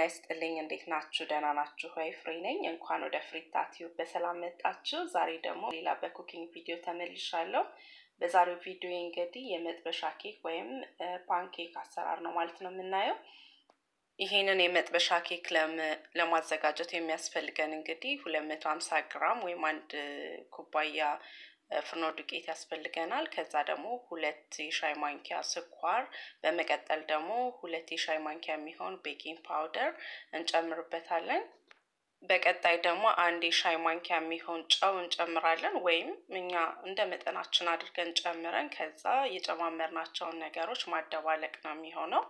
ይስጥልኝ። እንዴት ናችሁ? ደህና ናችሁ ሆይ? ፍሬ ነኝ። እንኳን ወደ ፍሪታ ቲዩብ በሰላም መጣችሁ። ዛሬ ደግሞ ሌላ በኩኪንግ ቪዲዮ ተመልሻለሁ። በዛሬው ቪዲዮ እንግዲህ የመጥበሻ ኬክ ወይም ፓንኬክ አሰራር ነው ማለት ነው የምናየው። ይሄንን የመጥበሻ ኬክ ለማዘጋጀት የሚያስፈልገን እንግዲህ ሁለት መቶ ሀምሳ ግራም ወይም አንድ ኩባያ ፍርኖ ዱቄት ያስፈልገናል። ከዛ ደግሞ ሁለት የሻይ ማንኪያ ስኳር፣ በመቀጠል ደግሞ ሁለት የሻይ ማንኪያ የሚሆን ቤኪንግ ፓውደር እንጨምርበታለን። በቀጣይ ደግሞ አንድ የሻይ ማንኪያ የሚሆን ጨው እንጨምራለን። ወይም እኛ እንደ መጠናችን አድርገን ጨምረን ከዛ የጨማመርናቸውን ነገሮች ማደባለቅ ነው የሚሆነው።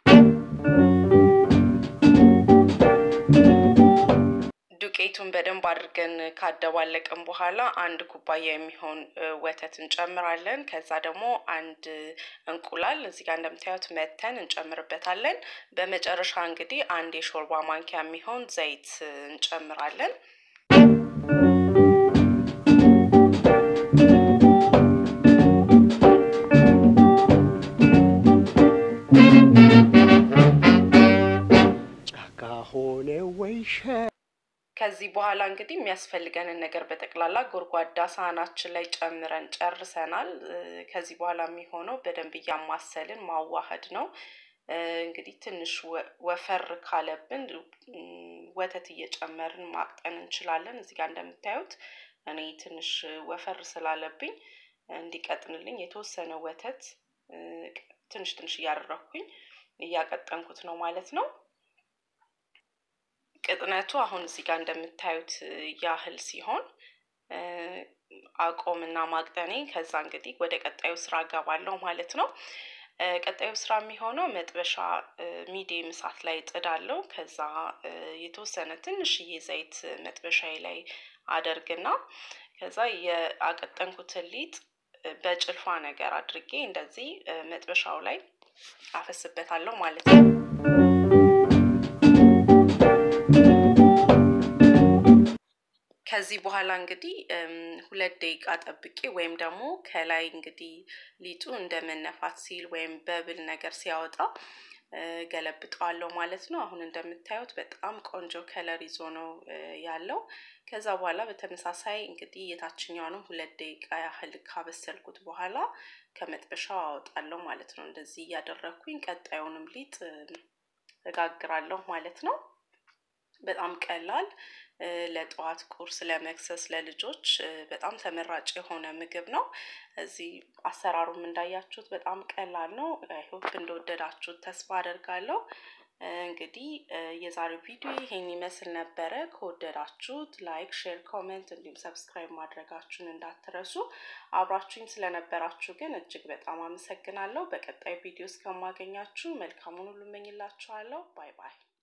ዱቄቱን በደንብ አድርገን ካደባለቅን በኋላ አንድ ኩባያ የሚሆን ወተት እንጨምራለን። ከዛ ደግሞ አንድ እንቁላል እዚህ ጋር እንደምታዩት መተን እንጨምርበታለን። በመጨረሻ እንግዲህ አንድ የሾርባ ማንኪያ የሚሆን ዘይት እንጨምራለን። ጫካ ሆነ ወይሸ ከዚህ በኋላ እንግዲህ የሚያስፈልገንን ነገር በጠቅላላ ጎድጓዳ ሳህናችን ላይ ጨምረን ጨርሰናል። ከዚህ በኋላ የሚሆነው በደንብ እያማሰልን ማዋሃድ ነው። እንግዲህ ትንሽ ወፈር ካለብን ወተት እየጨመርን ማቅጠን እንችላለን። እዚህ ጋር እንደምታዩት እኔ ትንሽ ወፈር ስላለብኝ እንዲቀጥንልኝ የተወሰነ ወተት ትንሽ ትንሽ እያደረኩኝ እያቀጠንኩት ነው ማለት ነው። ቅጥነቱ አሁን እዚህ ጋር እንደምታዩት ያህል ሲሆን አቆምና ማቅጠኔ ከዛ እንግዲህ ወደ ቀጣዩ ስራ እገባለሁ ማለት ነው። ቀጣዩ ስራ የሚሆነው መጥበሻ ሚዲየም እሳት ላይ ጥዳለሁ። ከዛ የተወሰነ ትንሽዬ ዘይት መጥበሻዬ ላይ አደርግና ከዛ የአቀጠንኩትን ሊጥ በጭልፋ ነገር አድርጌ እንደዚህ መጥበሻው ላይ አፈስበታለሁ ማለት ነው። ከዚህ በኋላ እንግዲህ ሁለት ደቂቃ ጠብቄ ወይም ደግሞ ከላይ እንግዲህ ሊጡ እንደ መነፋት ሲል ወይም በብል ነገር ሲያወጣ ገለብጠዋለሁ ማለት ነው። አሁን እንደምታዩት በጣም ቆንጆ ከለር ይዞ ነው ያለው። ከዛ በኋላ በተመሳሳይ እንግዲህ የታችኛውንም ሁለት ደቂቃ ያህል ካበሰልኩት በኋላ ከመጥበሻው አወጣለሁ ማለት ነው። እንደዚህ እያደረግኩኝ ቀጣዩንም ሊጥ እጋግራለሁ ማለት ነው። በጣም ቀላል ለጠዋት ቁርስ፣ ለመክሰስ ለልጆች በጣም ተመራጭ የሆነ ምግብ ነው። እዚህ አሰራሩም እንዳያችሁት በጣም ቀላል ነው። ሆፕ እንደወደዳችሁት ተስፋ አደርጋለሁ። እንግዲህ የዛሬው ቪዲዮ ይሄን ይመስል ነበረ። ከወደዳችሁት ላይክ፣ ሼር፣ ኮሜንት እንዲሁም ሰብስክራይብ ማድረጋችሁን እንዳትረሱ። አብራችሁኝ ስለነበራችሁ ግን እጅግ በጣም አመሰግናለሁ። በቀጣይ ቪዲዮ እስከማገኛችሁ መልካሙን ሁሉ እመኝላችኋለሁ። ባይ ባይ።